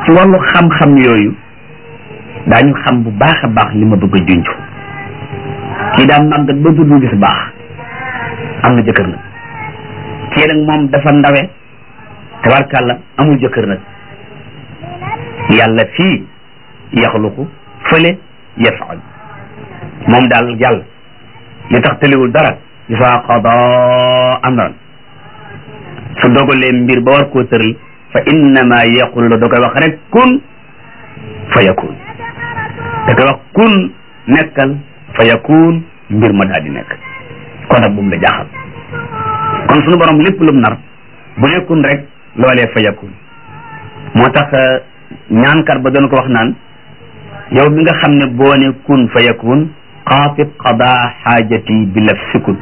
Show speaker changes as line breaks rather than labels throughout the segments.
ci wàllu xam-xam yooyu daañu xam bu baax a baax li ma bëgg a junj kii daa màggat ba du gis baax am na jëkkër nag kii nag moom dafa ndawe tabarkàlla amul jëkkër nag yàlla fii yaxluqu fële yafaal moom daal yàlla li tax tëliwul dara isa qada amran su dogalee mbir ba war koo tëral fa innama yaqul la da koy wax rek kun fa yakun da koy wax kun nekkal fa yakun mbir ma daal di nekk kon nag bu mu la jaaxal kon sunu borom lépp lu mu nar bu nekkun rek loolee fa yakun moo tax ñaankat ba doon ko wax naan yow mi nga xam ne boo ne kun fa yakun xaatib qada xaajati bi laf sikun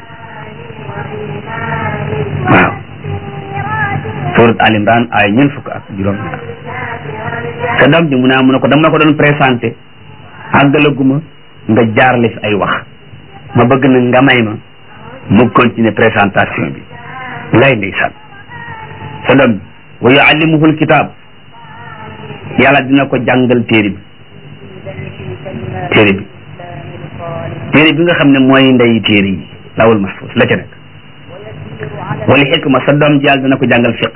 waaw surat al imran ay ñeent fukk ak juróom ñaar sa doom ji mu ne mu ne ko dama la ko doon présenté àggalaguma nga jaarle fi ay wax ma bëgg na nga may ma mu continuer présentation bi lay ndeysaan sa doom bi wa yuallimuhu alkitab yàlla dina ko jàngal téere bi téere bi téere bi nga xam ne mooy ndey téere yi lawul mahfuz la ca nekk wala xikma sa doom jàll dina ko jàngal fiq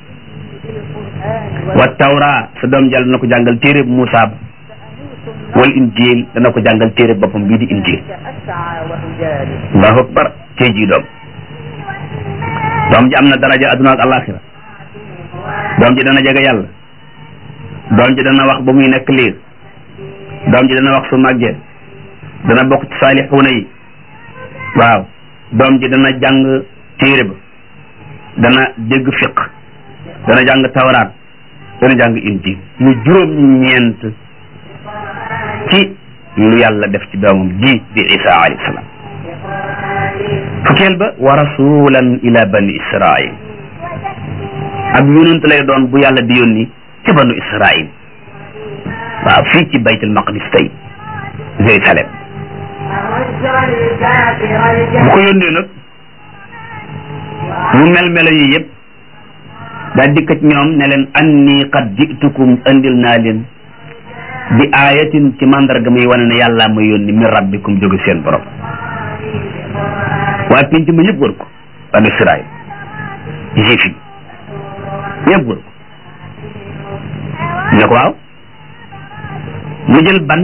wa tawra sa doom jàll dina ko jàngal téere bu Muusa ba wal injil dana ko jàngal téere boppam bii di injil allahu akbar tey jii doom doom ji am na daraja adduna ak alaxira doom ji dana jege yàlla doom ji dana wax ba muy nekk liir doom ji dana wax su màggee dana bokk ci saalixuuna yi waaw doom ji dana jàng téere ba dana dégg fiq dana jàng tawraat dana jàng injil mu juróom ñeent ci lu yàlla def ci doomam ji di isa alayhi salaam fukkeel ba wa rasulan ila bani israil ab yonent lay doon bu yàlla di yónni ci banu israil waaw fii ci baytul maqdis tey Jérusalem bu ko yónnee nag mu mel melo yi yëpp daa dikk ci ñoom ne leen anni qad jitukum andil naa leen bi ayatin ci mandarga muy wane ne yàlla ma yónni min rabbikum jóge seen borom waaye pinc ma yëpp wër ko banu Israil juif yi yëpp wër ko ne ko waaw mu jël ban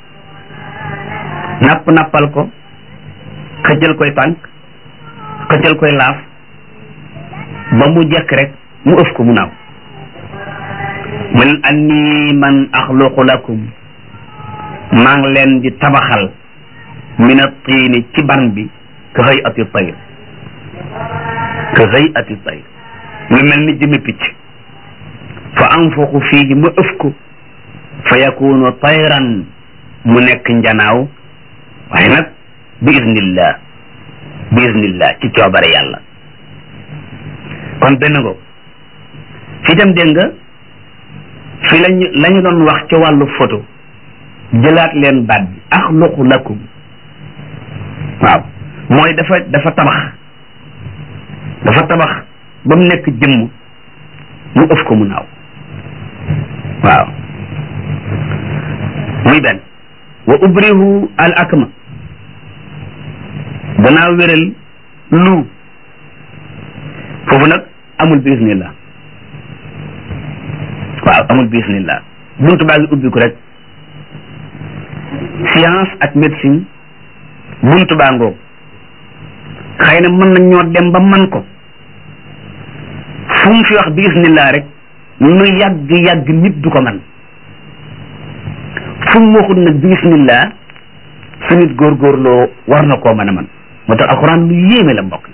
napp nappal ko xëccal koy tànk xëccal koy laaf ba mu jekk rek mu ëf ko mu naaw mu leen anni man axluqu lakum maa ngi leen di tabaxal min at-tiini ci ban bi ka xëy ati tayr ka xëy ati tayr lu mel ni jëmi picc fa anfuqu fiihi ma ëf ko fa yakunu tayran mu nekk njanaaw waaye nag bi iznillah bi iznillah ci coobare yàlla kon benn ngo fi tam dégg nga fi lañu la ñu doon wax ci wàllu photo jëlaat leen baat bi axluqu lakum waaw mooy dafa dafa tabax dafa tabax ba mu nekk jëmm mu ëf ko mu naaw waaw muy benn wa ubrihu al akma danaa wéral lu foofu nag amul bismillah waaw amul bismillah buntu baa ngi ubbi ko rek science ak médecine buntu baa ngoog xëy na mën nañ ñoo dem ba man ko fu mu fi wax bismillah rek nu yàgg yàgg nit du ko man fu mu waxul nag bismillah su nit góorgóorloo war na koo mën a man moo tax alquran lu yéeme la mbokk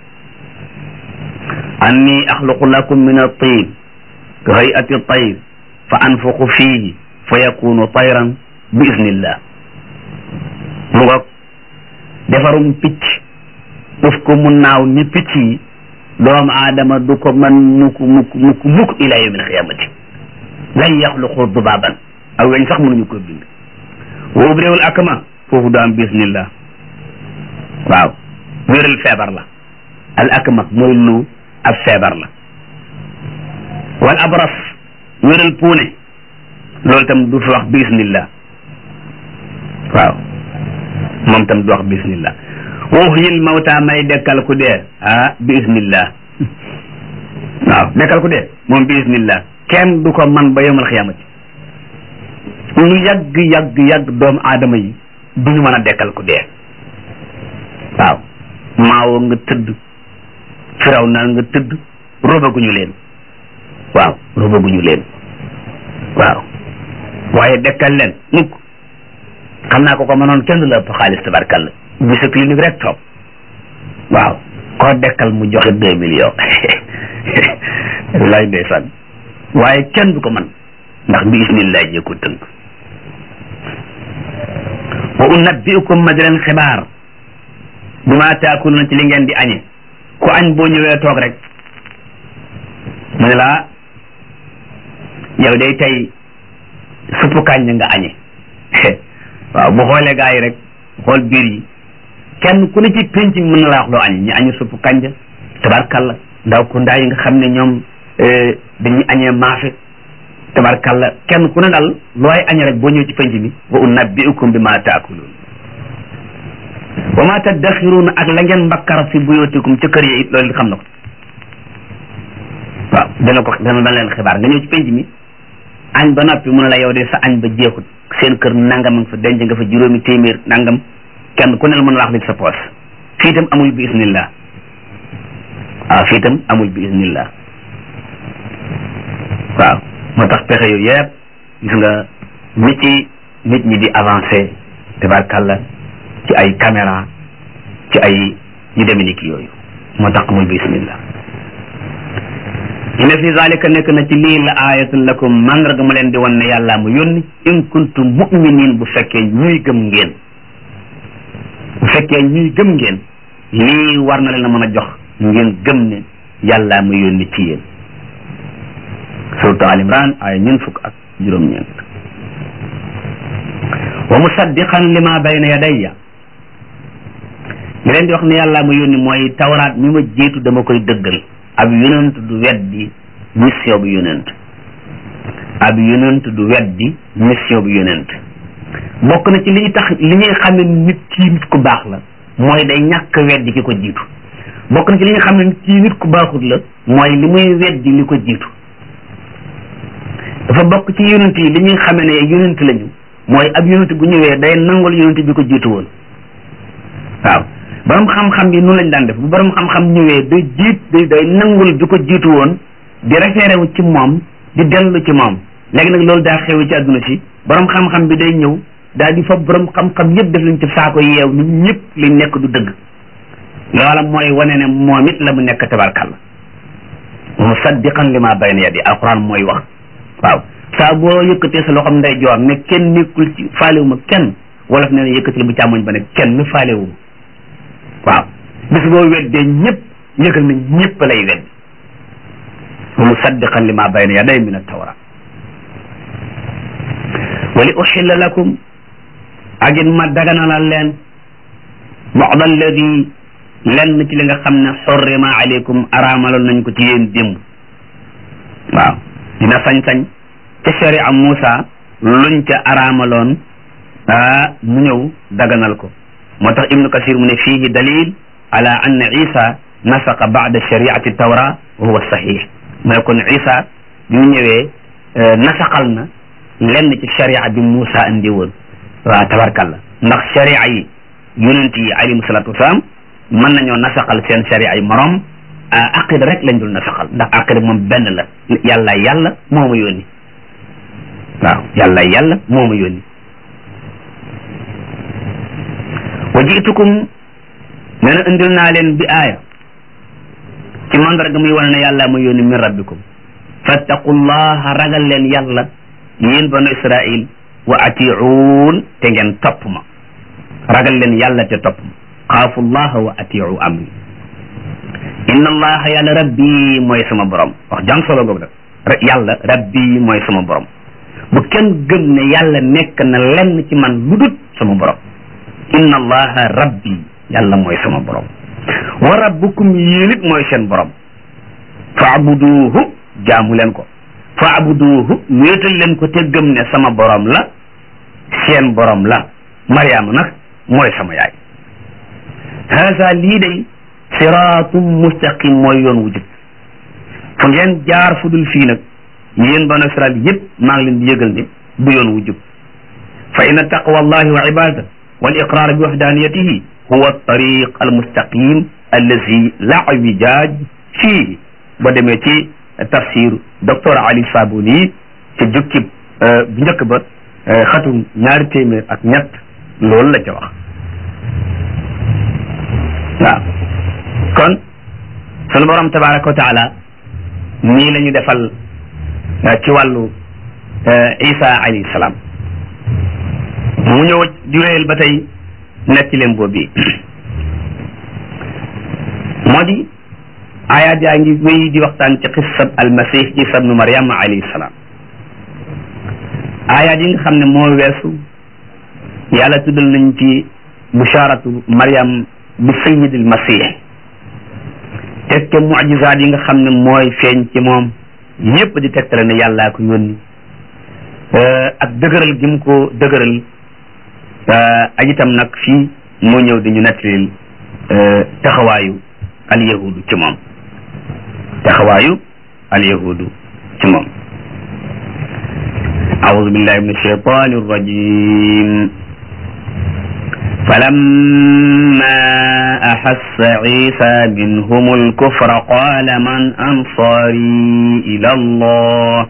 anni axluqu lakum min at-tin ka hay'ati at-tayr fa anfuqu fihi fa yakunu tayran bi iznillah mu ngoog defarum picc daf ko mu naaw ni picc yi doomu aadama du ko man mukk mukk mukk mukk ila yawmi alqiyamati lan yaxluqu dubaaban aw weñ sax mënuñu ko bind wa ubréewul akma foofu du am bismillah waaw wéral feebar la al akma mooy lu ab feebar la wal abras wéral puune loolu tam du fi wax bismillah waaw moom tam du wax bismillah uhyil mawta may dekkal ku dee ah bismillah waaw dekkal ku dee moom bismillah kenn du ko man ba yomal xiyaamati lu yàgg yàgg yàgg doomu aadama yi du ñu mën a dekkal ku dee waaw maawoo nga tëdd firaw naa nga tëdd robaguñu leen waaw robaguñu leen waaw waaye dekkal leen mukk xam naa ko ko mënoon kenn du la ëpp xaalis tabarkalla bi sa clinique rek toog waaw koo dekkal mu joxe deux millions lay ndeysaan waaye kenn du ko man ndax bi ismillah jee ko tënk wa unabbiukum ma di leen xibaar bi ma taakuluna ci li ngeen di añe ku añ boo ñëwee toog rek mu ne laa yow day tey suppu kàññ nga añe waaw bu xoolee gaa yi rek xool biir yi kenn ku ne ci penc mën na laa wax loo añe ñi añu suppu kànja tabarkalla ndaw ku ndaa yi nga xam ne ñoom dañuy añee maafe tabarkalla kenn ku ne daal looy añe rek boo ñëw ci penc mi wa unabbiukum bi ma taakuluun wa ma taddaxiruuna ak la ngeen mbakkara fi buyootikum ca kër yi it loolu xam na ko waaw dana ko dana dana leen xibaar nga ñëw ci penc mi añ ba noppi mu ne la yow de sa añ ba jeexut seen kër nangam nga fa denc nga fa juróomi téeméer nangam kenn ku ne la mën la wax li sa poos fii itam amul bi isnillah waaw fii itam amul bi isnillah waaw moo tax pexe yooyu yëpp gis nga nit ci nit ñi di avancé tabarkàlla ci ay caméra ci ay yu demee ni ki yooyu moo tax amul bismillah inna fi zalika nekk na ci lii la ayatun lakum mandarga ma leen di wan ne yàlla mu yónni in kuntum mu'minin bu fekkee ñuy gëm ngeen bu fekkee ñuy gëm ngeen lii war na leen a mën a jox ngeen gëm ne yàlla mu yónni ci yéen suratu al imran ay ñeent fukk ak juróom-ñeent wa musaddiqan lima bayna yadayya li leen di wax ne yàlla ma yónni mooy tawraat mi ma jiitu dama koy dëggal ab yonent du weddi mission bu yonent ab yonent du weddi mission bu yonent bokk na ci li tax li ñuy xam ne nit kii nit ku baax la mooy day ñàkk weddi ki ko jiitu bokk na ci li nga xam ne nit kii nit ku baaxut la mooy li muy weddi li ko jiitu dafa bokk ci yonent yi li ñuy xame ne yonent lañu mooy ab yonent bu ñëwee day nangul yonent bi ko jiitu woon waaw borom xam-xam yi noonu lañ daan def bu borom xam-xam ñëwee day jiit day day nangul bi ko jiitu woon di référé wu ci moom di dellu ci moom léegi nag loolu daa xew ci àdduna si borom xam-xam bi day ñëw daal di fa borom xam-xam yëpp def lañ ci saako yeew nit ñëpp li nekk du dëgg loola mooy wane ne moom it la mu nekk tabarkalla musaddiqan li ma bayna yadi alquran mooy wax waaw saa boo yëkkatee sa loxoom nday joor ne kenn nekkul ci faalewu ma kenn wolof ne ne yëkkatil bu càmmoñ ba ne kenn faalewu ma waaw bis boo weddee ñëpp yëgal na ñëpp lay wedd wa musaddiqan li ma bayna yaday min at-tawra wa li uxilla lakum ak it ma daganalal leen ba'd alladi lenn ci li nga xam ne xurrima aleykum araamaloon nañ ko ci yéen démb waaw dina sañ-sañ ca sharia Muusa luñ ca araamaloon ah mu ñëw daganal ko moo tax ibnu kasir mu ne fiihi dalil ala anna isa nasaqa ba'da shariati tawra wa huwa sahih mu ne kon isa bi mu ñëwee nasaqal na lenn ci sharia bi Muusa andi woon waaw tabarkalla ndax sharia yi yonent yi alayhimu salaatu wasalaam mën nañoo nasaqal seen sharia yi morom aqida rek lañ dul nasaqal ndax aqida moom benn la yàlla yàlla moo ma yónni waaw yàlla yàlla moo ma yónni wa jiitukum nee na indil naa leen bi aaya ci mandarga muy wane ne yàlla ma yónni min rabbikum fattaqullaha ragal leen yàlla yéen banu israil wa atiuun te ngeen topp ma ragal leen yàlla te topp ma xaafu llaha wa atiu amri inna allaha yàlla rabbi mooy sama borom wax jam solo googu nag yàlla rabbi mooy sama borom bu kenn gëm ne yàlla nekk na lenn ci man lu dut sama borom inna allaha rabbi yàlla mooy sama borom wa rabbukum yéen it mooy seen borom faabuduhu jaamu leen ko faabuduuhu wéetal leen ko te gëm ne sama borom la seen borom la mariama nag mooy sama yaay haasa lii day siraatum mustaqim mooy yoon wu jub fu ngeen jaar fu dul fii nag yéen banu israel yëpp maa ngi leen di yëgal ne du yoon wu jub fa inna taqwa allahi wa ibada wal iqrar bi wahdaniyatihi huwa tariq al mustaqim allazi la wijaaj fii ba demee ci tafsir docteur ali sabuni ci jukkib bu njëkk ba xatum ñaari téeméer ak ñett loolu la ca wax waaw kon sunu borom tabaraka wa taala nii la ñu defal ci wàllu isa alayhi salaam mu ñëw di wéyal ba tey nekk ci leen boobu moo di ayaat yaa ngi wéy di waxtaan ci xissab almasih isa bnu mariam alayhi salaam ayaat yi nga xam ne moo weesu yàlla tuddal nañ ci busharatu mariam bi sayidil masih teg ca mujizaat yi nga xam ne mooy feeñ ci moom yépp di tegtale ne yàllaa ko yónni ak dëgëral gi mu ko dëgëral ak itam nag fii moo ñëw di ñu nettalil taxawaayu al yahudu ci moom taxawaayu al yahudu ci moom أعوذ بالله من الشيطان الرجيم فلما أحس عيسى منهم الكفر قال من أنصاري إلى الله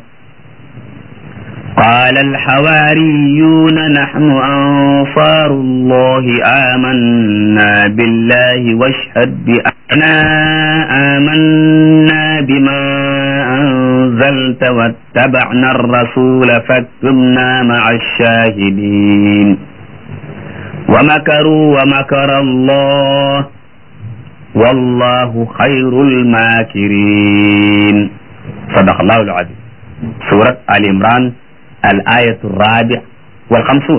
قال الحواريون نحن أنصار الله آمنا بالله واشهد بأننا آمنا بما أنزلت واتبعنا الرسول فاكتبنا مع الشاهدين ومكروا ومكر الله والله خير الماكرين صدق الله العظيم سورة آل عمران الآية الرابع والخمسون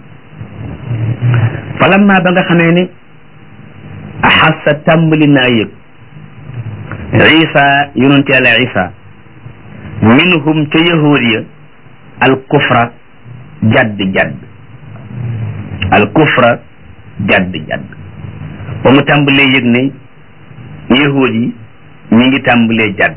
فلما بغى خميني أحس تمل نايب عيسى ينتي على عيسى منهم تيهودية الكفر جد جد الكفر جد جد ومو تمبلي يغني يهودي ñi tàmbalee jadd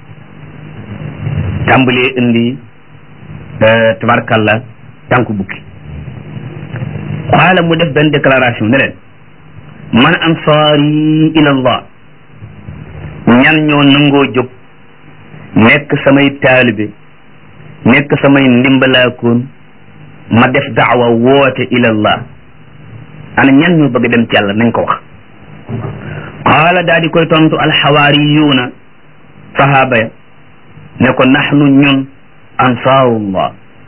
tàmbalee indi tabarkalla tànku bukki xaala mu def benn déclaration ne leen man ansaari ila allah ñan ñoo nangoo jóg nekk samay taalibe nekk samay ndimbalaakoon ma def daawa woote ila allah ana ñan ñoo bëgg dem ci yàlla nañ ko wax qaala daa di koy tontu alxawaariyuuna sahaaba ya ne ko naxnu ñun ansaarullah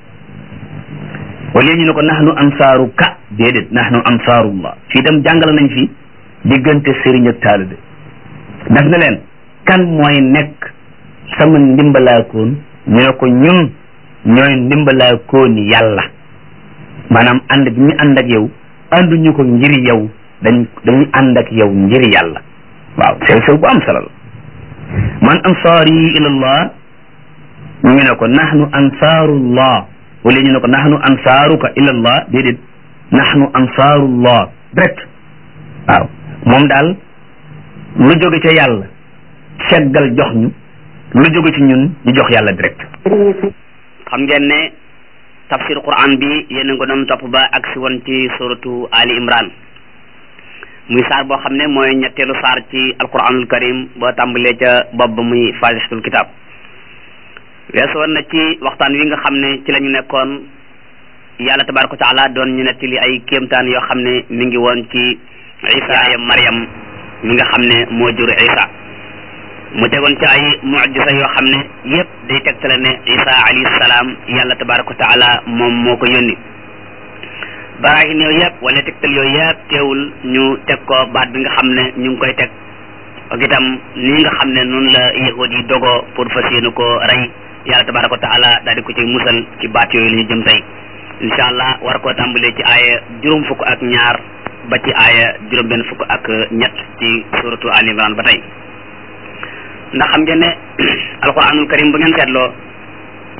wala ñu ne ko naxnu ansaaru ka déedéet naxnu ansaarullah fii dem jàngale nañ fi diggante sëriñ ak taalibe daf ne leen kan mooy nekk sama ndimbalaakoon ñu ne ko ñun ñooy ndimbalaakoon yàlla maanaam ànd bi ñu ànd ak yow ànduñu ko ngir yow dañ dañuy ànd ak yow ngir yàlla waaw sew sew bu am solo la man ansaari ilallah ñu ne ko nahnu ansaarullah wala ñu ne ko nahnu ansaaruka ilallah déedéet nahnu ansaarullah direct waaw moom daal lu jóge ca yàlla seggal jox ñu lu jóge ci ñun ñu jox yàlla direct
xam ngeen ne tafsir quran bi yéen a ko doon topp ba ak si woon ci suratu ali imran muy saar boo xam ne mooy ñetteelu saar ci alquranul karim boo tàmbalee ca bopp ba muy fatihatul kitab weesu woon na ci waxtaan wi nga xam ne ci la ñu nekkoon yàlla tabaraka wa taala doon ñu nettali ay kéemtaan yoo xam ne mi ngi woon ci isa ya mariam mi nga xam ne moo jur isa mu tegoon ci ay mujisa yoo xam ne yépp day tegtale ne isa alayhi salaam yàlla tabaraka wa taala moom moo ko yónni barahin yooyu yëpp wala tegtal yooyu yëpp teewul ñu teg ko baat bi nga xam ne ñu ngi koy teg ak itam nii nga xam ne noonu la yahud yi dogoo pour fas yéene ko rey yàlla tabaraka wa taala daal di ko ci musal ci baat yooyu la ñu jëm tey incha allah war koo tàmbalee ci aaya juróom fukk ak ñaar ba ci aaya juróom benn fukk ak ñett ci suratu al imran ba tey ndax xam ngeen ne alquranul karim bu ngeen seetloo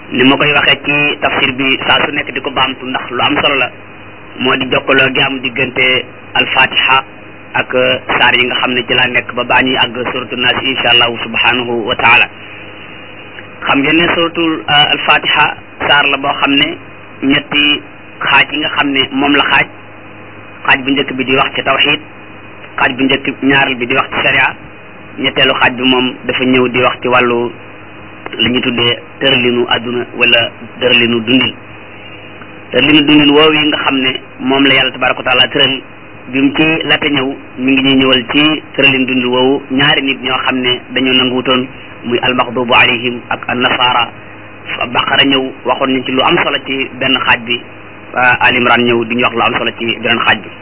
ni ma koy waxee ci tafsir bi saa su nekk di ko baamtu ndax lu am solo la moo di jokkaloo gi am diggante alfatiha ak saar yi nga xam ne ci laa nekk ba baa ñuy àgg suratu naas insha allahu subhanahu wa taala xam ngeen ne suratul alfatiha saar la boo xam ne ñetti xaaj yi nga xam ne moom la xaaj xaaj bu njëkk bi di wax ci tawxid xaaj bu njëkk ñaareel bi di wax ci sharia ñetteelu xaaj bi moom dafa ñëw di wax ci wàllu li ñu tuddee tëralinu àdduna wala tëralinu dundin tëralinu dundin woowu yi nga xam ne moom la yàlla tabaraka wa taala tëral bi mu ci laata ñëw mi ngi ñuy ñëwal ci tëralin dundin woowu ñaari nit ñoo xam ne dañoo nanguwutoon muy almaxdubu alayhim ak annasara baqara ñëw waxoon nañ ci lu am solo ci benn xaaj bi al imran ñëw di ñu wax lu am solo ci beneen xaaj bi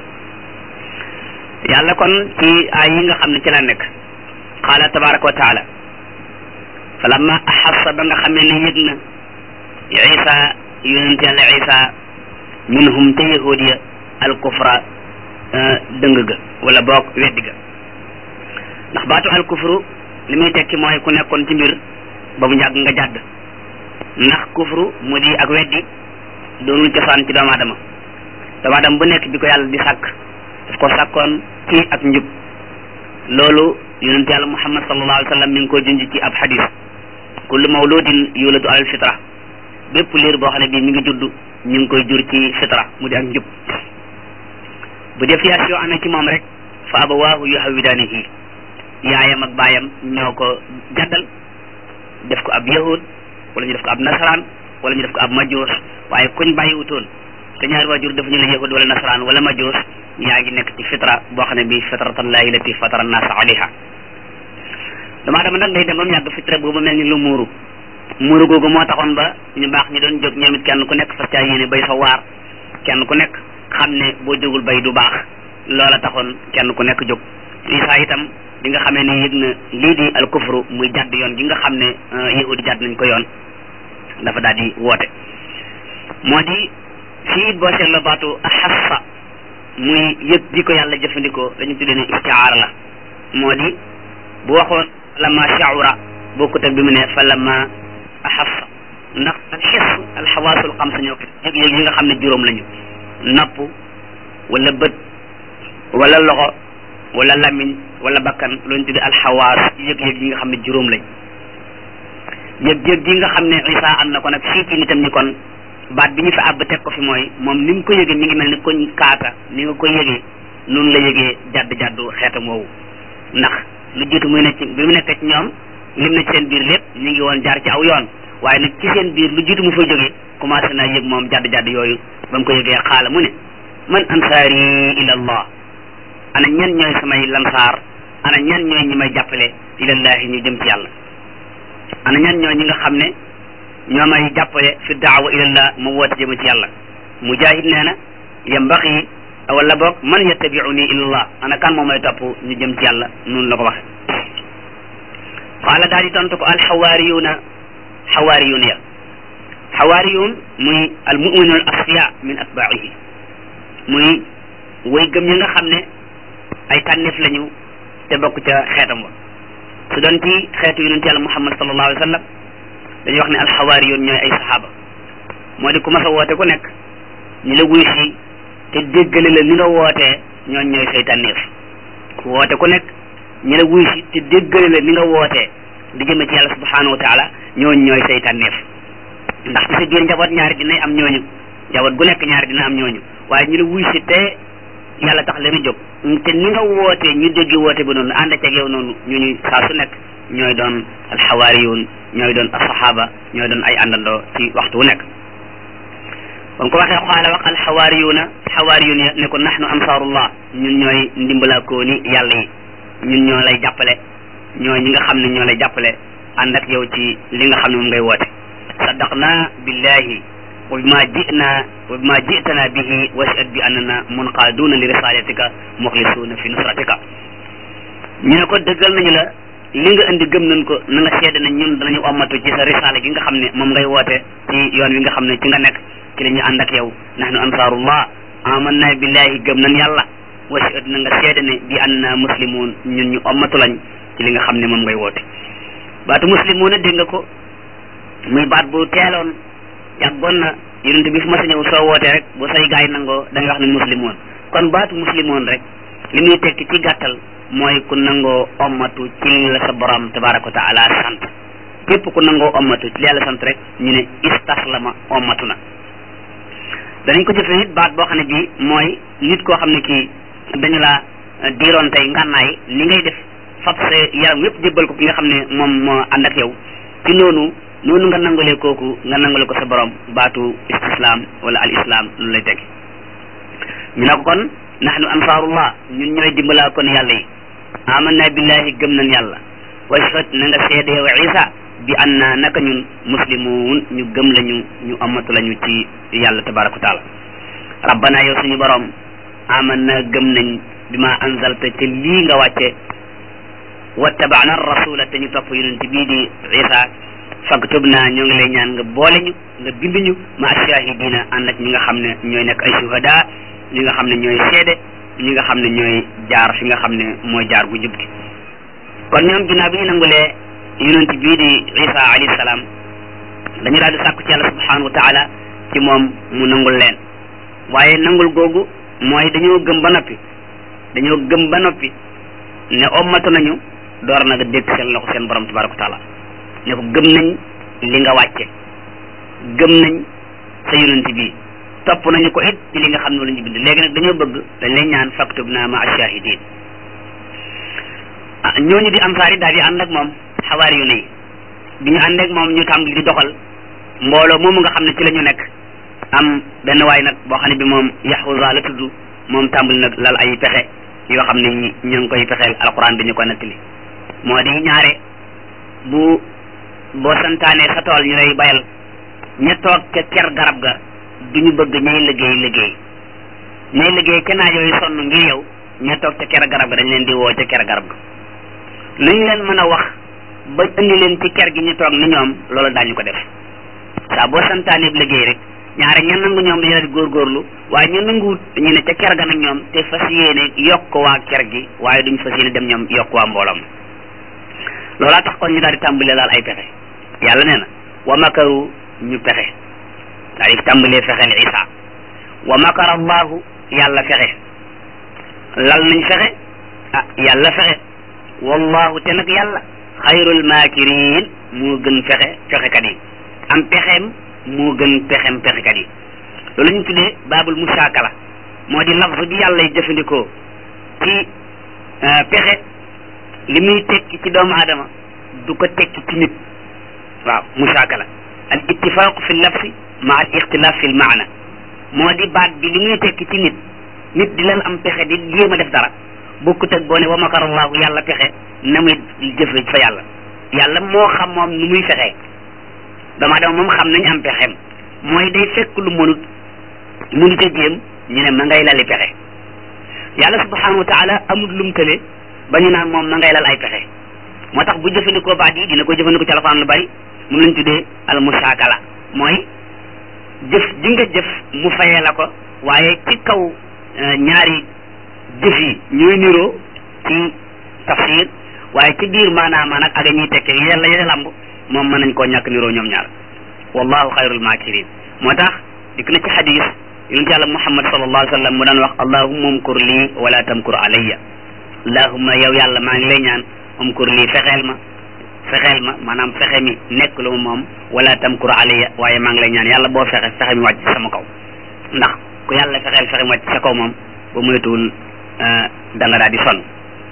yàlla kon ci ay yi nga xam ne ci la nekk qaala tabaraka wa taala falamma axassa ba nga xamee ne yëg na isa yonent yàlla isa minhum te yahud ya al kufra dëng ga wala boog weddi ga ndax baatu al kufru li muy tekki mooy ku nekkoon ci mbir ba mu yàgg nga jàdd ndax kufru mu di ak weddi doonul cosaan ci doomu aadama doomu aadama bu nekk bi ko yàlla di sàkk daf ko sàkkoon ci ak njub loolu yonent yàlla muhammad sallallahu alayhi wa sallam mi ngi koy junj ci ab xadis kullu mawludin yuladu alal fitra bépp liir boo xam ne bii mi ngi judd ñu ngi koy jur ci fitra mu di ak njub bu défiation amee ci moom rek fa abawaahu yuhawidaanihi yaayam ak baayam ñoo ko jaddal def ko ab yahud wala ñu def ko ab nasaraan wala ñu def ko ab majoos waaye kuñ bàyyiwutoon te ñaari waajur dafa ñu la yahud wala nasaraan wala majoos yaa ngi nekk ci fitra boo xam ne bii fitratallahi lati fatara naasa alayha damaa dama nag day dem ba mu yàgg fitra boobu mel ni lu muuru muuru googu moo taxoon ba ñu baax ñi doon jóg ñoom it kenn ku nekk fas caa yéene bay sa waar kenn ku nekk xam ne boo jógul bay du baax loola taxoon kenn ku nekk jóg Isaa itam bi nga xamee ne yëg na lii di al kufru muy jàdd yoon gi nga xam ne yahudi jàdd nañ ko yoon dafa daal di woote moo di fii boo seetloo baatu axassa muy yëg ji ko yàlla jëfandikoo dañu tuddee ne istiaara la moo di bu waxoon lama shaura bokkut ak bi mu ne fa lama axassa ndax al xis alxawaasul xamsa ñoo ko yëg-yëg yi nga xam ne juróom lañu nopp wala bët wala loxo wala lamiñ wala bakkan loolu tuddee alxawaas yëg-yëg yi nga xam ne juróom lañ yëg-yëg gi nga xam ne Isa am na ko nag fii ci nitam ñi kon baat bi ñu fi àbb teg ko fi mooy moom ni mu ko yëgee mi ngi mel ni koñ kaaka ni nga ko yëgee noonu la yëgee jadd jaddu xeetam woowu ndax lu jiitu muy ne ci bi mu nekk ci ñoom lim na ci seen biir lépp ñu ngi woon jaar ci aw yoon waaye nag ci seen biir lu jiitu mu fa jógee commencé naa yëg moom jadd jadd yooyu ba mu ko yëgee xaala mu ne man ansaari ila allah ana ñan ñooy samay lansaar ana ñan ñooy ñi may jàppale ilallahi ñu jëm ci yàlla ana ñan ñooy ñi nga xam ne ñoo may jàppale fi daawa ilallah ma woote jëm ci yàlla mujahid nee na yambaxi wala boog man yattabiuni ilallah ana kan moo may topp ñu jëm ci yàlla noonu la ko waxe qaala daal di tontu ko alxawaariyuuna xawaariyuun ya xawaariyuun muy almuminun al asfiya min atbaihi muy way gëm ñi nga xam ne ay tànneef lañu te bokk ca xeetam wa su doon ci xeetu yonent yàlla muhammad sallallahu alayhi wa sallam dañuy wax ne alxawaariyuun ñooy ay saxaaba moo di ku mas a woote ku nekk ñu la wuy si te déggale la ni nga wootee ñooñ ñooy say tànneef ku woote ku nekk ñu la wuy si te déggale la ni nga wootee di jëme ci yàlla subhanahu wa taala ñooñ ñooy say tànneef ndax ci sa biir njaboot ñaari dinay am ñooñu njaboot gu nekk ñaari dina am ñooñu waaye ñu la wuy si te yàlla tax leen a jóg te ni nga wootee ñu dégg woote ba noonu ànd ak yow noonu ñu ñu saa su nekk ñooy doon alxawaariyun ñooy doon asahaba ñooy doon ay àndandoo ci waxtu wu nekk ba mu ko waxee xaala wax alxawaariyuna xawaariyun ya ne ko nahnu ansaarullah ñun ñooy ndimbalaakooni yàlla yi ñun ñoo lay jàppale ñooy ñi nga xam ne ñoo lay jàppale ànd ak yow ci li nga xam ne moom ngay woote saddaqna billahi wa bima jina wa bima jitana bihi washhad bi annana munqaaduna li risalatika muxlisuuna fi nusratika ñu ne ko dëggal nañu la li nga indi gëm nañ ko na nga seede ne ñun danañu ommatu ci sa risaala gi nga xam ne moom ngay woote ci yoon wi nga xam ne ci nga nekk ci la ñu ànd ak yow nahnu ansaarullah amanna billahi gëm nañ yàlla washhad na nga seede ne bi annana muslimun ñun ñu ommatu lañ ci li nga xam ne moom ngay woote baatu muslimuuna dégg nga ko muy baat bu teeloon yàggoon na yonent bi fu ma sa ñëw soo wootee rek bu say gaay nangoo da nga wax ne muslimoon kon baatu muslimoon rek li muy tekki ci gàttal mooy ku nangoo ommatu ci li la sa borom tabaraka wa taala sant képp ku nangoo ommatu ci li yàlla sant rek ñu ne istaslama ommatu na danañ ko jëfe nit baat boo xam ne bii mooy nit koo xam ne kii dañu la diiroon tey ngànnaay ni ngay def fab sa yaram yépp jébbal ko ki nga xam ne moom moo ànd ak yow ci noonu noonu nga nangalee kooku nga nangale ko sa borom baatu istislam wala al islam lu lay teg ñu ne ko kon nahnu ansaarullah ñun ñooy dimbalaa kon yàlla yi amanna billahi gëm nañ yàlla wa ashhad na nga seede yow isa bi anna naka ñun muslimun ñu gëm lañu ñu amatu lañu ci yàlla tabaraka wa taala rabbana yow suñu borom amanna gëm nañ bi ma anzalta te lii nga wàcce wattabana rasula te ñu topp yonent bii di isa faktubna ñoo ngi lay ñaan nga boole ñu nga bind ñu ma shahidina ànd ak ñi nga xam ne ñooy nekk ay shuhada ñi nga xam ne ñooy seede ñi nga xam ne ñooy jaar fi nga xam ne mooy jaar gu jub gi kon ñoom ginnaaw bi ñu nangulee yonent bii di isa alayhi salaam dañu daal di sàkku ci yàlla subhanahu wa taala ci moom mu nangul leen waaye nangul googu mooy dañoo gëm ba noppi dañoo gëm ba noppi ne ommatu nañu door na nga dégg seen loxo seen borom tabaraka wa taala ne ko gëm nañ li nga wàcce gëm nañ sa yonent bi topp nañu ko it ci li nga xam ne la ñu bind léegi nag dañoo bëgg dañ lay ñaan faktub naa ma ashahidin ah ñooñu di ansaar yi daal di ànd ak moom xawaari yu ne yi bi ñu ànd ak moom ñu tàmbali di doxal mbooloo moomu nga xam ne ci la ñu nekk am benn waay nag boo xam ne bi moom yaxuza la tudd moom tàmbali nag lal ay pexe yoo xam ne ñu ngi koy pexeel alquran bi ñu ko nettali moo di ñaare bu boo santaanee sa tool ñu lay bayal ña toog ca ker garab ga du ñu bëgg ñay liggéey liggéey ñay liggéey ca naaj yooyu sonn ngir yow ña toog ca ker garab ga dañ leen di woo ca ker garab ga lu ñu leen mën a wax ba indi leen ci ker gi ñu toog ni ñoom loolu daañu ko def saa boo santaanee liggéey rek ñaare ña nangu ñoom dañu leen di góorgóorlu waaye ñu nanguwut ñu ne ca ker ga nag ñoom te fas yéene yokk waa ker gi waaye duñ fas yéene dem ñoom yokk waa mbooloom loolaa tax kon ñu daal di tàmbalee laal ay pexe yàlla nee na wa makaru ñu pexe daal di tàmbalee fexeel isa wa makara allahu yàlla fexe lal nañ fexe ah yàlla fexe wallahu te nag yàlla xayrul maakirin moo gën fexe fexekat yi am pexeem moo gën pexeem pexekat yi loolu ñu tuddee baabul musaakala moo di lafz bi yàlla y jëfandikoo ci pexe li muy tekki ci doomu aadama du ko tekki ci nit waaw musaakala al ittifaq fi lafsi ma al ixtilaf fi l maana moo di baat bi li muy tekki ci nit nit di leen am pexe di jéem a def dara bokkut ak boo ne wa makarallahu yàlla pexe na muy jëfe fa yàlla yàlla moo xam moom nu muy fexee doomu aadama moom xam nañ am pexeem mooy day fekk lu mënut mënut a jéem ñu ne ma ngay lali pexe yàlla subhanahu wa taala amul lum tële ba ñu naan moom ma ngay lal ay pexe moo tax bu jëfandikoo baat yi dina ko jëfandikoo ci alxuraan lu bari mun lañ tuddee al musaakala mooy jëf ji nga jëf mu fayee la ko waaye ci kaw ñaari jëf yi ñooy niroo ci tafsir waaye ci biir maanaam nag ak ñuy tekkee yàlla yàlla lamb moom mën nañ koo ñàkk niroo ñoom ñaar wallahu xayrul maakirin moo tax dikk na ci xadis yonent yàlla muhammad sallallahu alayhi wa sallam mu daan wax allahumma umkur lii wala tamkur alayya allahumma yow yàlla maa ngi lay ñaan umkur lii fexeel ma fexeel ma maanaam fexe mi nekk lu ma moom wala tamkur alayya waaye maa ngi lay ñaan yàlla boo fexe fexe mi wàcc sama kaw ndax ku yàlla fexeel fexe mi wàcc sa kaw moom ba moytuwul da nga daal di sonn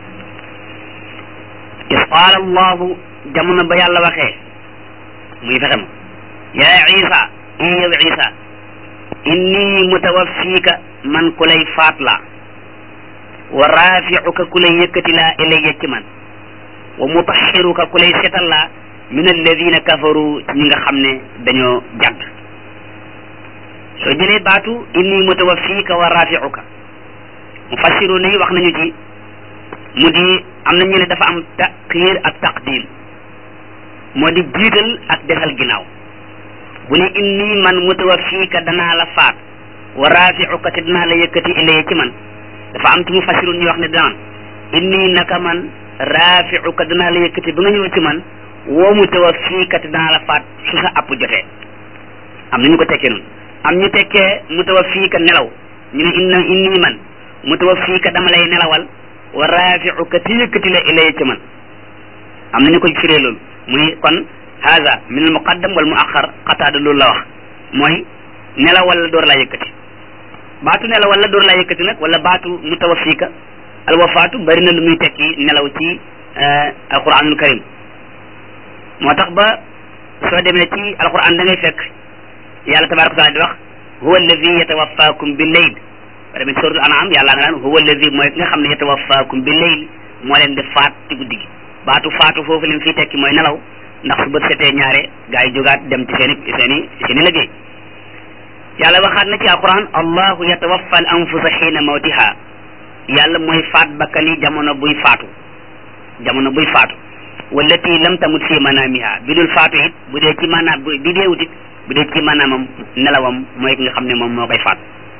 is qaala allahu jamono ba yàlla waxee muy fexe ma yaa isa i yow isa inni mutawaffiika man ku lay faat la wa rafiuka ku lay yëkkati laa ilayya ci man wa mutaxiruka ku lay setal laa min alladina kafaru ñi nga xam ne dañoo jàdd soo jëlee baatu inni mutawaffiika wa rafiuka mufassiruna yi wax nañu ci mu di am na ñu ne dafa am taxiir ak taqdim moo di jiital ak defal ginnaaw bu ne inni man mutawaffiika danaa la faat wa rafiuka te danaa la yëkkati ilayya ci man dafa am ci mufassirun ñu wax ne danaan inni naka man rafiuka danaa la yëkkati ba nga ñëw ci man woo mu tawa fii kat dinaa la faat su sa app jotee am na ñu ko tekkee noonu am ñu tekkee mu tawa fii ka nelaw ñu ne inna inni man mu tawa fii ka dama lay nelawal wa raafiuka te yëkkati la ilay ci man am na ñu ko firee loolu muy kon haza min al muqaddam wal muaxar xataada loolu la wax mooy nelawal la door laa yëkkati baatu nelawal la door laa yëkkati nag wala baatu mu tawa fii ka al wafaatu bari na lu muy tekki nelaw ci alquranul karim moo tax ba soo demee ci alquran da ngay fekk yàlla tabaraka taala di wax huwa alladi yatawaffakum bi leyl ba demee ci suratul an'am yàlla nga naan huwa alladi mooy ki nga xam ne yatawaffakum bi leyl moo leen di faat ci guddi gi baatu faatu foofu leen fii tekki mooy nelaw ndax su bët setee ñaare gaa yi jógaat dem ci seen i seen i seen i liggéey yàlla waxaat na ci alquran allahu yatawaffa al anfusa xiina mawtiha yàlla mooy faat bakkani jamono buy faatu jamono buy faatu wallati lam tamut fi manamiha bi dul faatu it bu dee ci maanaam bi deewut it bu dee ci maanaamam nelawam mooy ki nga xam ne moom moo koy faat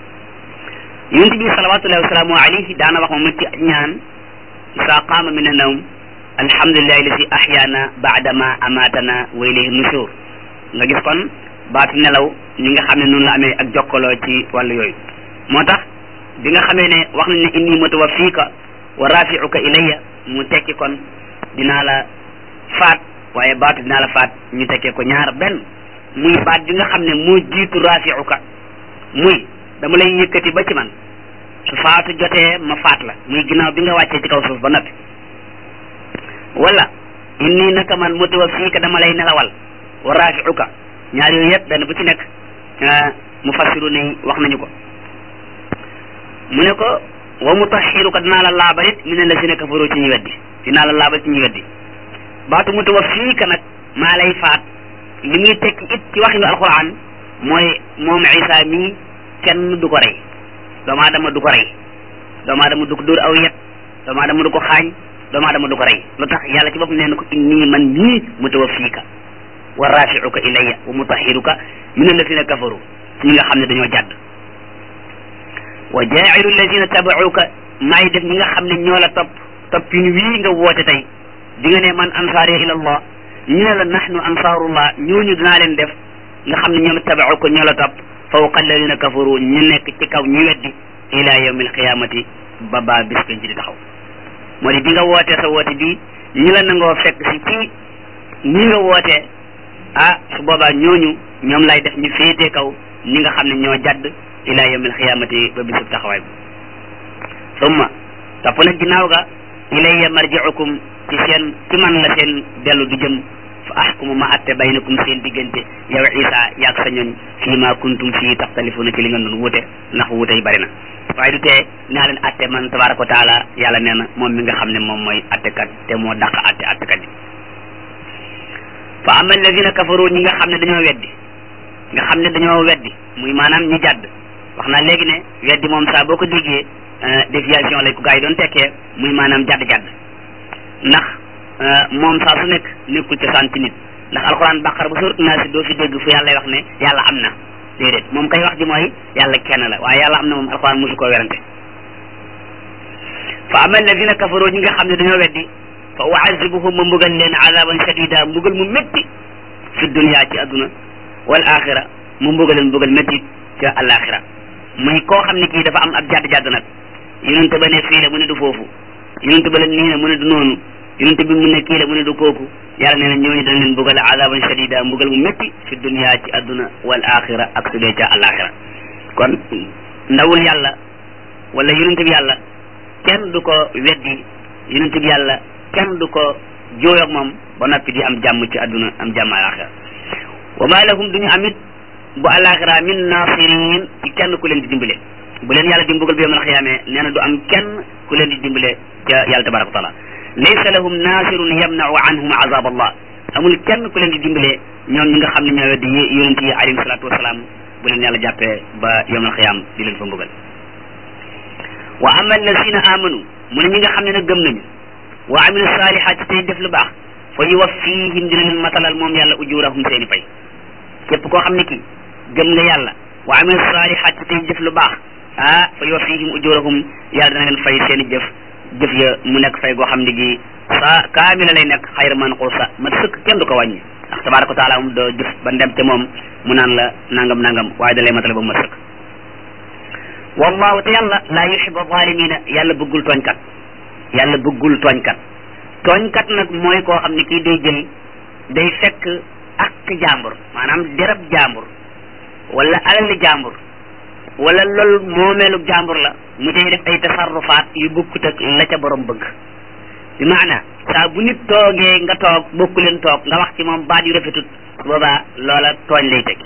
yonent bi salawatullahi wasalaamu alayhi daana wax moom it ci ñaan isa qaama min annawm alhamdulillahi lasi ahyaana baadama amatana wa ilayhi nushur nga gis kon baatu nelaw ñi nga xam ne noonu la amee ak jokkaloo ci wàllu yooyu moo tax bi nga xamee ne wax nañ ne inni mutawaffiika wa rafiuka ilayya mu tekki kon dinaa la faat waaye baatu dinaa la faat ñu tekkee ko ñaar benn muy baat bi nga xam ne moo jiitu rafiuka muy dama lay yëkkati ba ci man su faatu jotee ma faat la muy ginnaaw bi nga wàccee ci kaw suuf ba noppi wala inni naka man mutawaffiika dama lay nelawal wa rafiuka ñaar yooyu yëpp benn bu ci nekk mufassiru ne wax nañu ko mu ne ko wa mutahhiruka dinaa la laabal it min allazina kafaru ci ñu weddi dinaa la laabal ci ñu weddi baatu mutawaffiika nag maa lay faat li muy tekki it ci waxinu alquran mooy moom isa mii kenn du ko rey doomu aadama du ko rey doomu aadama du ko dóor aw yet doomu aadama du ko xaañ doomu aadama du ko rey lu tax yàlla ci boppam nee na ko inni man mii mutawaffiika wa rafiuka ilayya wa mutahhiruka min allazina kafaru ci ñi nga xam ne dañoo jàdd wa jaa'ilu allazina tabauka maay def ñi nga xam ne ñoo la topp toppin wii nga woote tey di nga ne man ansaari ila allah ñu ne la nahnu ansaarullah ñooñu dinaa leen def nga xam ne ñoom tabauka ñoo la topp fawqa alladina kafaru ñu nekk ci kaw ñu weddi ila yawmi alqiyamati ba baa bis penc di taxaw moo di bi nga wootee sa woote bi ñi la nangoo fekk si ci ñi nga wootee ah su boobaa ñooñu ñoom lay def ñu féetee kaw ñi nga xam ne ñoo jadd ila yawmi alqiyamati ba bisub taxawaay bi summa topp nag ginnaaw ga ilayya marji'ukum ci seen ci man la seen dellu du jëm fa ahkumu ma atte baynakum seen diggante yow isa yaag sa ñoñ fii ma kuntum fii taxtalifuna ci li nga doon wute ndax wute yi bari na waaye du tee naa leen atte man tabaraka wa taala yàlla nee na moom mi nga xam ne moom mooy attekat te moo dàq atte attekat yi fa ama alladina kafaru ñi nga xam ne dañoo weddi nga xam ne dañoo weddi muy maanaam ñi jàdd wax naa léegi ne weddi moom saa boo ko déggee déviation lañ ko gaa yi doon tekkee muy maanaam jadd-jadd ndax moom saa su nekk nekkul cosaan ci nit ndax alxuraan bàqar ba surat naa si doo fi dégg fu yàlla wax ne yàlla am na déedéet moom kay wax ji mooy yàlla kenn la waaye yàlla am na moom alxuraan mosu koo werante fa ama alladina kafaru ñi nga xam ne dañoo weddi fa uazibuhum ma mbugal leen azaban shadida mbugal mu métti fi dunya ci adduna wal axira mu mbugal leen mbugal métti ca alaxira muy koo xam ne kii dafa am ab jadd-jadd nag yonente ba ne fii la mu ne du foofu yonente ba la nii ne mu ne du noonu yonente bi mu ne kii la mu ne du kooku yàlla nee na ñooñu dañ leen mbugal azaban shadida mbugal mu métti fi dunya ci adduna wal axira ak su dee ca alaxira kon ndawul yàlla wala yonente bi yàlla kenn du ko weddi yonente bi yàlla kenn du ko jooyoog moom ba noppi di am jàmm ci adduna am jàmm alaxira wa ma lahum duñu amit bu alaxira min nasirin ci kenn ku leen di dimbale bu leen yàlla di mbugal bi yawmal xiyaame nee na du am kenn ku leen di dimbale ca yàlla tabaraka wa taala laysa lahum nasirun yamnau anhum azab allah amul kenn ku leen di dimbale ñoom ñi nga xam ne ñoo weddi yonent yi alayhi salatu wasalaam bu leen yàlla jàppee ba yawmal xiyaam di leen fa mbugal wa ama alladina amanu mu ne ñi nga xam ne nag gëm nañu wa amilu salihaati tey def lu baax fa yuwaffihim dina leen matalal moom yàlla ujurahum seeni pay képp koo xam ne kii gëm nga yàlla wa amilu salihaati tey def lu baax ah fa yuwaffihim ujurahum yàlla dina leen fay seeni jëf jëf ya mu nekk fay goo xam ne gi sa kaamila lay nekk xayra manquusa ma sëkk kenn du ko wàññi ndax tabaraka wa taala moom doo jëf ba ndem te moom mu naan la nangam nangam waaye da lay matale ba mu sëkk wallahu te yàlla laa yuhibu zalimina yàlla bëggul tooñkat yàlla bëggul tooñkat tooñkat nag mooy koo xam ne kii day jël day fekk ak jàmbur maanaam derab jàmbur wala alali jàmbur wala loolu moomeelu jàmbur la mu cay def ay tasarrufaat yu bokkut ak la ca borom bëgg bi maana saa bu nit toogee nga toog bokku leen toog nga wax ci moom baat yu rafetut boobaa loola tooñ lay teg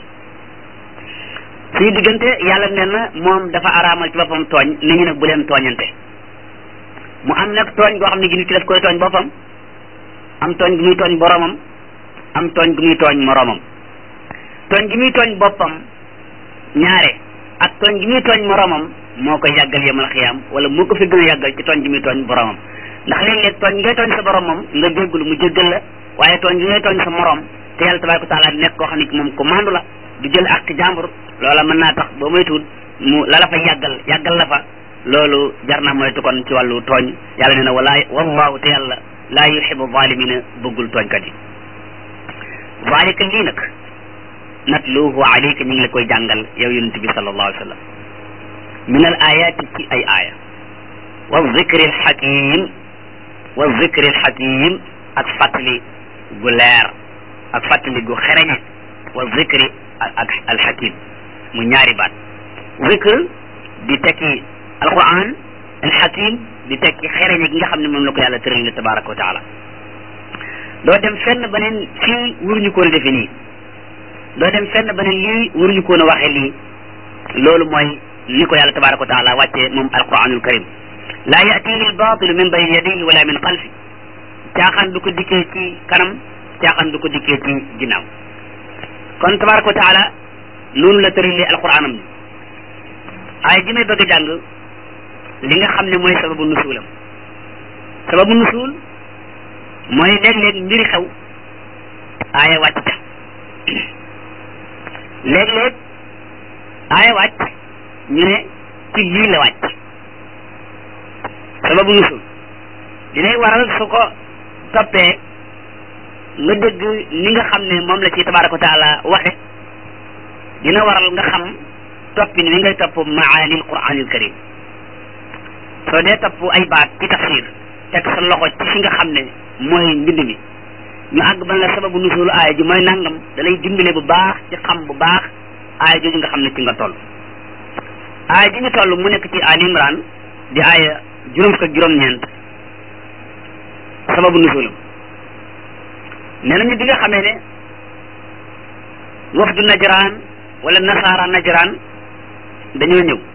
suñu diggante yàlla nee na moom dafa araamal ci boppam tooñ nit ñi nag bu leen tooñante mu am nag tooñ goo xam ne gi nit ki daf koy tooñ boppam am tooñ gu muy tooñ boromam am tooñ gu muy tooñ moromam tooñ gi muy tooñ boppam ñaare ak tooñ gi muy tooñ moromam moo koy yàggal yemal xiyaam wala moo ko fi gën a yàggal ci tooñ gi muy tooñ boromam ndax léeg-léeg tooñ ngay tooñ sa borom moom nga jéggulu mu jéggal la waaye tooñ gi ngay tooñ sa morom te yàlla tabaraka taala nekk koo xam ne moom ko mandu la du jël ak jàmbur loola mën naa tax ba moytuwul mu la la fa yàggal yàggal la fa loolu jar naa moytu kon ci wàllu tooñ yàlla nee na wala wallahu te yàlla laa yuhibu zalimina bëggul tooñkat yi zalika lii nag natluhu alayka ñu ngi la koy jàngal yow yonent bi sallallahu alayhi wa sallam min al ayati ci ay aaya wa zikri al hakim wa zikri al hakim ak fàttali gu leer ak fàttali gu xereñe wa zikri ak al hakim mu ñaari baat zikr di tekki alquran al hakim di tekki xereñe gi nga xam ne moom la ko yàlla tëral tabaraka wa taala doo dem fenn beneen fii waruñu koon a defe nii doo dem fenn beneen lii waruñu koon a waxee lii loolu mooy ni ko yàlla tabaraka wa taala wàccee moom alquranul karim laa yatihi albatilu min bayni yadayhi wala min xalfi caaxaan du ko dikkee ci kanam caaxaan du ko dikkee ci ginnaaw kon tabaraka wa taala noonu la tëralee alquranam ni ay ji may bëgg a jàng li nga xam ne mooy sababu nusuulam sababu nusuul mooy léeg-léeg mbiri xew aaya wàcc ca léeg-léeg aaya wàcc ñu ne ci lii la wàcc sababu nusul dinay waral su ko toppee nga dégg ni nga xam ne moom la ci tabaraka wa taala waxe dina waral nga xam toppin wi ngay topp maani alquranil karim soo dee topp ay baat ci tafsir teg sa loxo ci fi nga xam ne mooy mbind mi ñu àgg ban la sababu nusul aaya ji mooy nangam da lay dimbale bu baax ci xam bu baax aaya jooju nga xam ne ci nga toll aaya ji ñu toll mu nekk ci Ali Imran di aaya juróom fukk ak juróom-ñeent sababu nusulam nee nañu bi nga xamee ne wafdu najraan wala nasaara najraan dañoo ñëw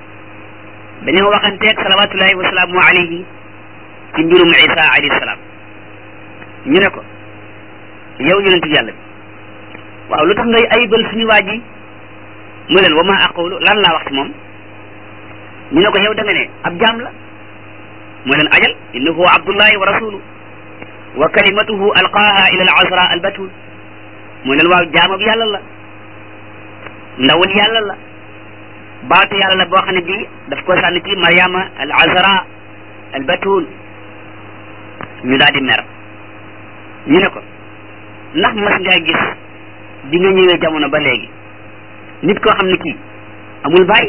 dañoo waxanteeg salawatullahi wa salaamu alayhi ci mbirum isa alayhi salaam ñu ne ko yow yonentu yàlla bi waaw lu tax ngay ayibal suñu waa ji mu leen wa ma aqulu lan laa wax ci moom ñu ne ko yow da nga ne ab jaam la mu leen ajal innahu abdullahi wa rasulu wa kalimatuhu alqaaha ila al azra al batul mu leen waaw jaamab yàlla la ndawul yàlla la baatu yàlla la boo xam ne bii daf ko sànni ci mariama al azra al batul ñu daal di mer ñu ne ko ndax mas ngaa gis bi nga ñëwee jamono ba léegi nit koo xam ne kii amul bàyyi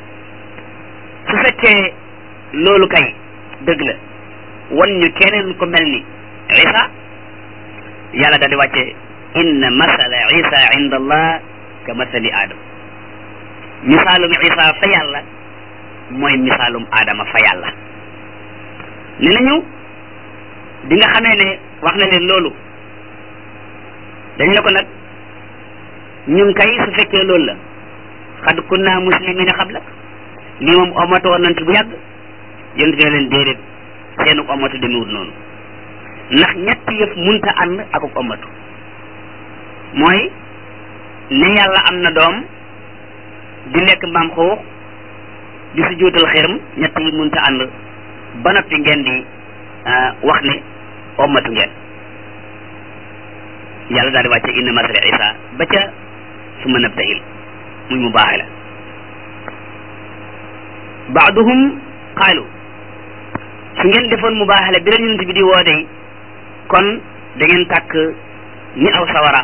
su fekkee loolu kay dëgg la wan ñu keneen ko mel ni isa yàlla daal di wàcce inna masala isa inda allah ka masali adam misaalum isa fa yàlla mooy misaalum adama fa yàlla ne nañu bi nga xamee ne wax na leen loolu dañ ne ko nag ñun kay su fekkee loolu la xad kunna muslimina xabla lii moom omatu woon nañ ci bu yàgg yéen fi ne leen déedéet seenu omatu demewut noonu ndax ñetti yëf munta ànd ak ak omatu mooy ne yàlla am na doom di lekk mbaam xuux di su juutal xërëm ñett yi munta ànd ba noppi ngeen di wax ne omatu ngeen yàlla daal di wàcce inna masala isa ba ca su ma nabtahil muy mu baaxe la baaduhum qaalu su ngeen defoon mu baaxe la bi la yonent bi di woo day kon da ngeen tàkk ni aw sawara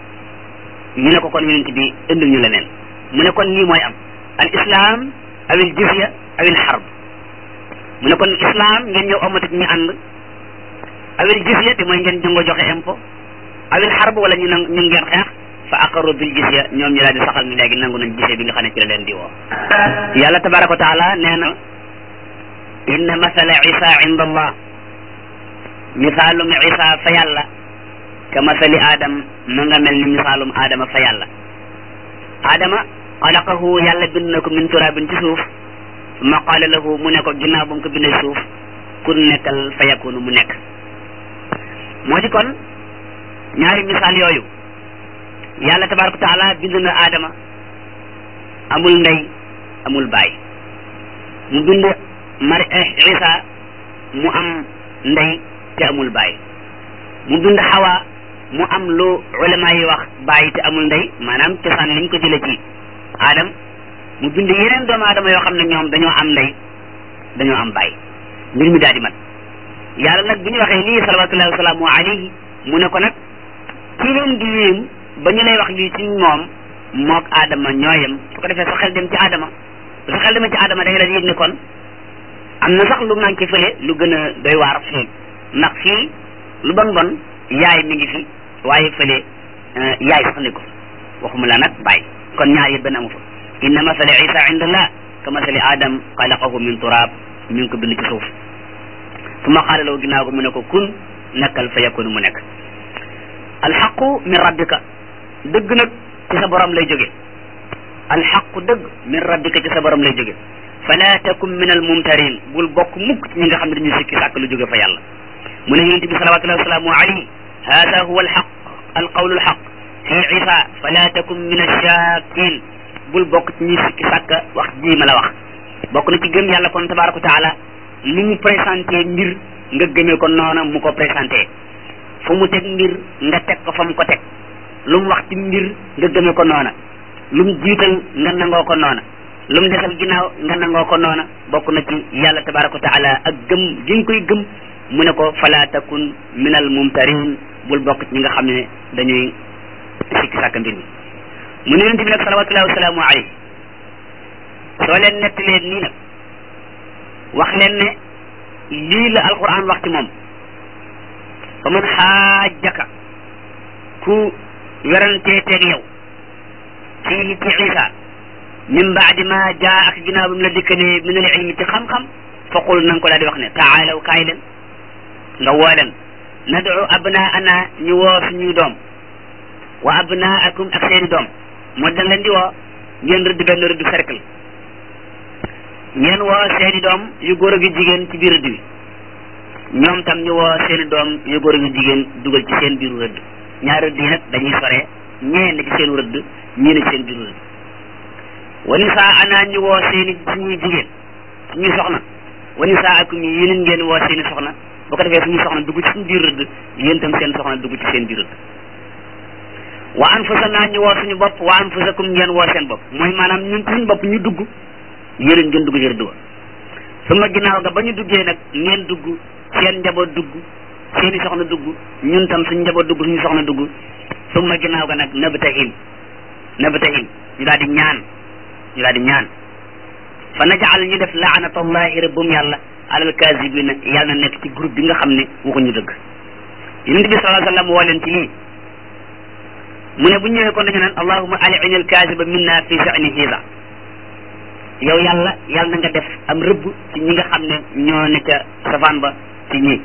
ñu ne ko kon yonent bi indil ñu leneen mu ne kon lii mooy am al islam awil jizya awil harb mu ne kon islam ngeen ñëw amatik ñu ànd awil jizya te mooy ngeen jëngoo joxe impôt awil harb wala ñu nang ñu ngeen xeex fa aqarru bil jizya ñoom ñu daal di saxal ni léegi nangu nañ jizya bi nga xam ne ci la leen di woo yàlla tabaraka wa taala nee na inna masala isa inda allah misaalum isa fa yàlla ka masali adam ma nga mel ni misaalum adama fa yàlla adama xalaqahu yàlla bind na ko min turabin ci suuf summa qaala lahu mu ne ko ginnaaw ba mu ko bindee suuf kun nekkal fa yakunu mu nekk moo di kon ñaari misaal yooyu yàlla tabaraka wa taala bind na adama amul ndey amul baay mu bind mari isa mu am ndey te amul baay mu bind xawa mu am lu ulama yi wax baay te amul ndey maanaam cosaan liñ ko jële ci adam mu bind yeneen doomu aadama yoo xam ne ñoom dañoo am ndey dañoo am baay mbir mi daal di mat yàlla nag bi ñu waxee lii salawatullahi wasalaamu alayhi mu ne ko nag ki leen di yéem ba ñu lay wax lii ci moom mook aadama ñooyam su ko defee sa xel dem ci aadama sa xel demee ci aadama da nga leen yëg ne kon am na sax lu manqué fële lu gën a doy waar fii ndax fii lu bon bon yaay mi ngi fi waaye fële yaay sax ne ko waxuma la nag bàyyi kon ñaar yëpp benn amu fa inna masala isa indallah ka masali adam xalaqahu min turab mi ngi ko bind ci suuf su ma xaale ginnaaw ko mu ne ko kun nekkal fa yakunu mu nekk alxaqu min rabbika dëgg nag ci sa borom lay jóge alxaqu dëgg min rabbika ci sa borom lay jóge fala takum min al mumtarin bul bokk mukk ci ñi nga xam ne dañuy sikki sàkk lu jóge fa yàlla mu ne yonent bi salawatullahi wasalaamu alayhi hada huwa alxaq alqawlu alxaq fi isa fala takum min alshakin bul bokk ci ñuy sikki sàkk wax ji ma la wax bokk na ci gëm yàlla kon tabaraka wa taala li mu présenté mbir nga gëmee ko noona mu ko présenté fu mu teg mbir nga teg ko fa mu ko teg lu mu wax ci mbir nga gëmee ko noona lu mu jiital nga nangoo ko noona lu mu desal ginnaaw nga nangoo ko noona bokk na ci yàlla tabaraka wa taala ak gëm gi nga koy gëm mu ne ko fala takun min al mumtarin bul bokk ci ñi nga xam ne dañuy sikki sàkk mbir mi mu ne yonent bi nag salawatullahi wasalaamu alayhi soo leen nettalee nii nag wax leen ne lii la alquran wax ci moom fa man xaajaka ku werantee teeg yow fii ci isa min baadi ma jaa ak ginnaaw bi mu la dikkalee min al ilmi ci xam-xam fa qul na nga ko daal di wax ne taalaw kaay leen nga woo leen nadu abnaana ñu woo suñuy doom wa abnaakum ak seeni doom moo dañ leen di woo ngeen rëdd benn rëdd cercle ngeen woo seeni doom yu góor ak yu jigéen ci biir rëdd bi ñoom tam ñu woo seeni doom yu góor ak yu jigéen dugal ci seen biiru rëdd ñaar rëdd yi nag dañuy sore ñee ne ci seen rëdd ñii ne ci seen biiru rëdd wa nisaa ana ñu woo seeni suñuy jigéen suñuy soxna wa nisaa akum yi yeneen ngeen woo seeni soxna bu ko defee suñuy soxna dugg ci suñu biir rëdd yéen tam seen soxna dugg ci seen biir rëdd wa anfusana ñu woo suñu bopp wa anfusakum ngeen woo seen bopp mooy maanaam ñun suñu bopp ñu dugg yéen ngeen dugg ci rëdd wa suma ginnaaw ga ba ñu duggee nag ngeen dugg seen njaboot dugg seeni soxna dugg ñun tam suñu njaboot dugg suñu soxna dugg suma ginnaaw ga nag nabtahil nabtahil ñu daal di ñaan ñu daal di ñaan fa najaal ñu def laanatallahi rabbum yàlla alal kaasibina yàlla na nekk ci groupe bi nga xam ne waxuñu dëgg yonent bi sallallahu alayhi wa sallam woo leen ci lii mu ne bu ñëwee kon dañu naan allahuma al'in al kaasiba minna fi sha'ni hiza yow yàlla yàlla na nga def am rëbb ci ñi nga xam ne ñoo ne ca safaan ba ci ñii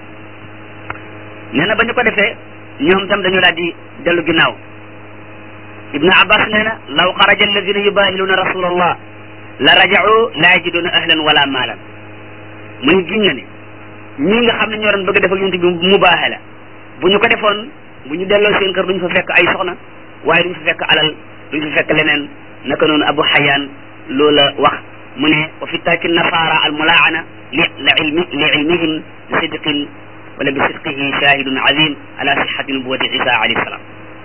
nee na ba ñu ko defee ñoom tam dañu daal di dellu ginnaaw ibnu abbas nee na law xaraja alladina yubahiluuna rasulallah la raja'u la yajiduna ahlan wala maalan mu ne giñ na ne ñii nga xam ne ñoo doon bëgg def ak yonent bi mubaahala bu ñu ko defoon bu ñu delloo seen kër duñu fa fekk ay soxna waaye duñu fa fekk alal duñu fa fekk leneen naka noonu abu xayaan loola wax mu ne wa fi tarki nasara al mulaana li la ilmi li ilmihim bi sidqin wala bi sidqihi shahidun azim ala sihati nubuwati isa alayhi salam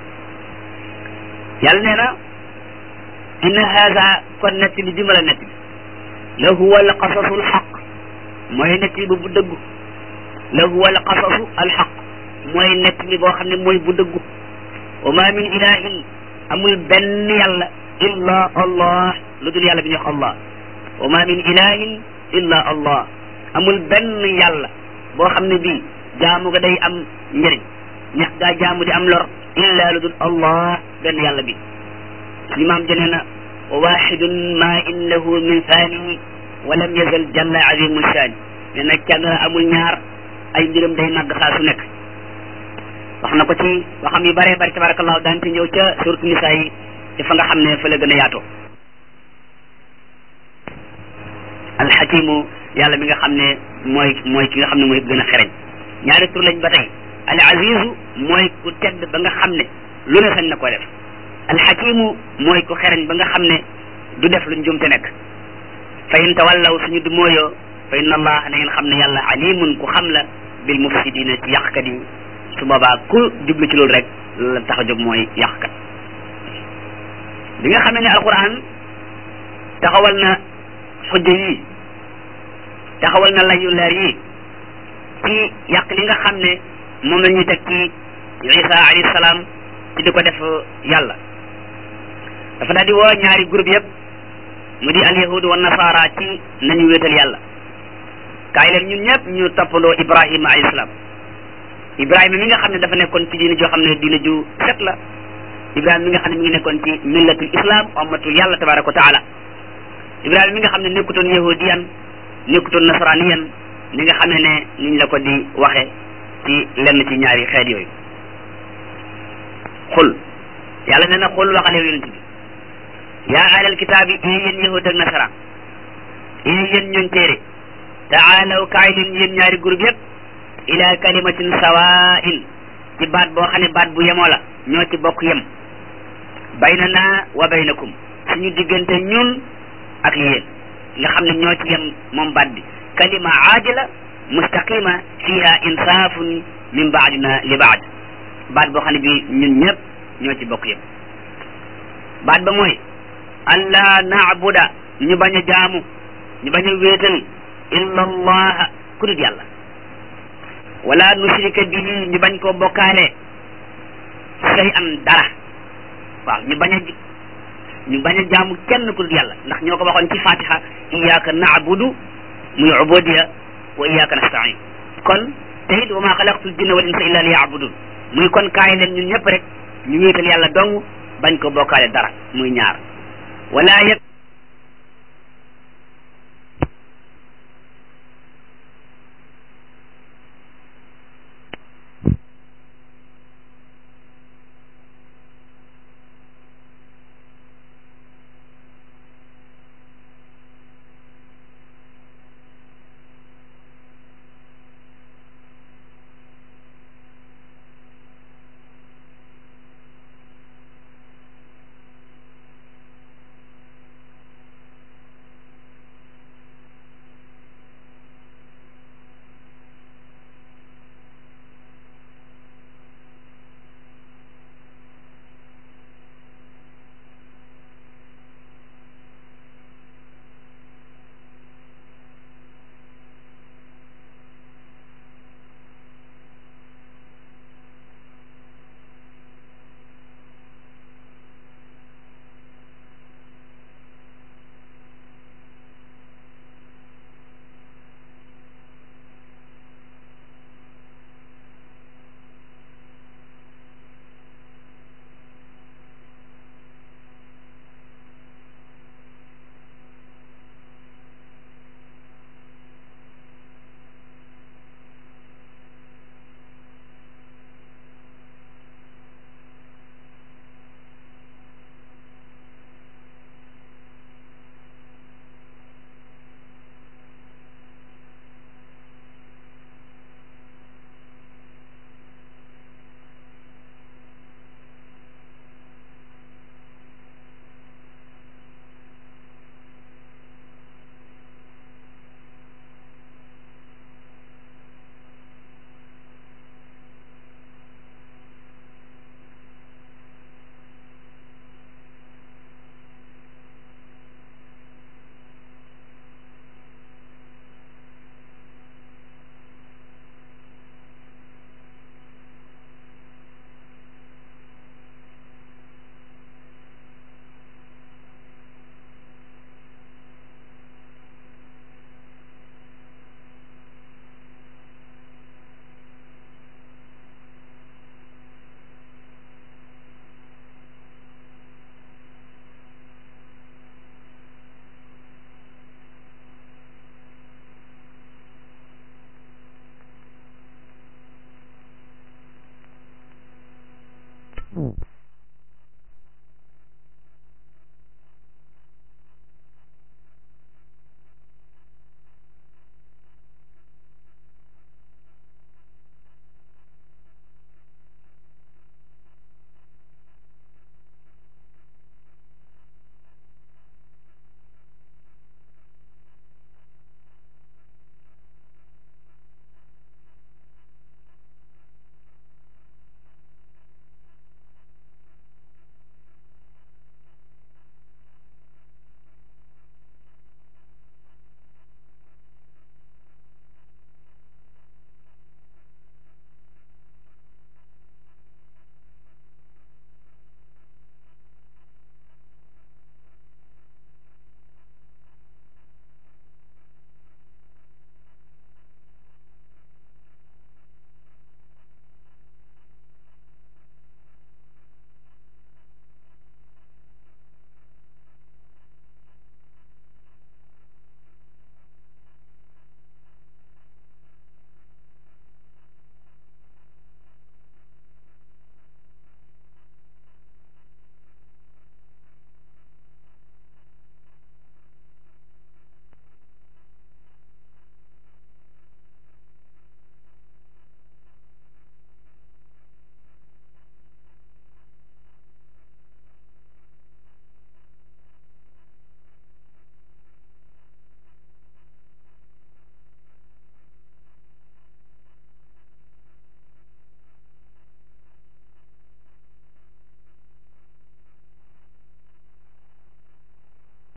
yàlla nee na inna haza kon nett li bi ma la nett bi la huwa al qasasu al xaq mooy nett bi bu dëggu la huwa al qasasu al xaq mooy nett li boo xam ne mooy bu dëggu wa ma min ilahin amul benn yàlla illa allah lu dul yàlla bi ñuy wax allah wa ma min ilahin illa allah amul benn yàlla boo xam ne bii jaamu ga day am njëriñ ñax gaa jaamu di am lor illa lu dul allah benn yàlla bi suñu maam jënee na wa waxidun ma innahu min faanihi wa lam yazal jalla azimu shaani nee na kenn amul ñaar ay mbiram day màgg saa su nekk wax na ko ci waxam yu bare bari tabarakallahu daan ci ñëw ca suratu nisaa yi ci fa nga xam ne fa la gën a yaatoo alxakimu yàlla mi nga xam ne mooy mooy ki nga xam ne mooy gën a xereñ ñaari tur lañ ba tey al azizu mooy ku tedd ba nga xam ne lu ne sañ na ko def alxakimu mooy ku xereñ ba nga xam ne du def lu njumte nekk fa in tawallaw suñu du mooyoo fa inna allah na ngeen xam ne yàlla alimun ku xam la bil mufsidina ci yàqkat yi su boobaa ku jublu ci loolu rek la tax a jóg mooy yàqkat bi nga xamee ne alquran taxawal na xujja yi taxawal na layu leer yi ci yàq li nga xam ne moom la ñuy teg ci isa alayhi salaam ci di ko def yàlla dafa daal di woo ñaari groupe yëpp mu di alyahud wa nasara ci nañu wéetal yàlla kaay leen ñun ñëpp ñu toppandoo ibrahima alayhi salaam ibrahima mi nga xam ne dafa nekkoon ci diine joo xam ne diine ju set la ibrahima mi nga xam ne mi ngi nekkoon ci millatul islam ummatul yàlla tabaraka wa taala ibrahima mi nga xam ne nekkutoon yahudiyan nekkutoon nasraniyan ni nga xamee ne niñ la ko di waxe ci lenn ci ñaari xeet yooyu xul yàlla nee na xul waxal yow yonent bi yaa ahlal kitaabi ee yéen yahud ak nasaraan ee yéen ñooñ téere taalaw kaay leen yéen ñaari groupe yëpp ila kalimatin sawain ci baat boo xam ne baat bu yemoo la ñoo ci bokk yem baynana wa baynakum suñu diggante ñun ak yéen nga xam ne ñoo ci yem moom baat bi kalima aadila mustaqima fiha insaafun min baadina li baad baat boo xam ne bi ñun ñëpp ñoo ci bokk yem baat ba mooy allah naabuda ñu bañ a jaamu ñu bañ a wéetal illa allah ku dul yàlla wala nushrika bihi ñu bañ koo bokkaale say an dara waaw ñu bañ a ñu bañ a jaamu kenn ku dul yàlla ndax ñoo ko waxoon ci fatiha iyyaka na'budu muy ubudiya wa iyyaka nasta'in kon te it wa ma xalaqtul jinna wal insa illa liya'budun muy kon kaay leen ñun ñëpp rek ñu wéetal yàlla dong bañ ko bokkaale dara muy ñaar wala yëg
ko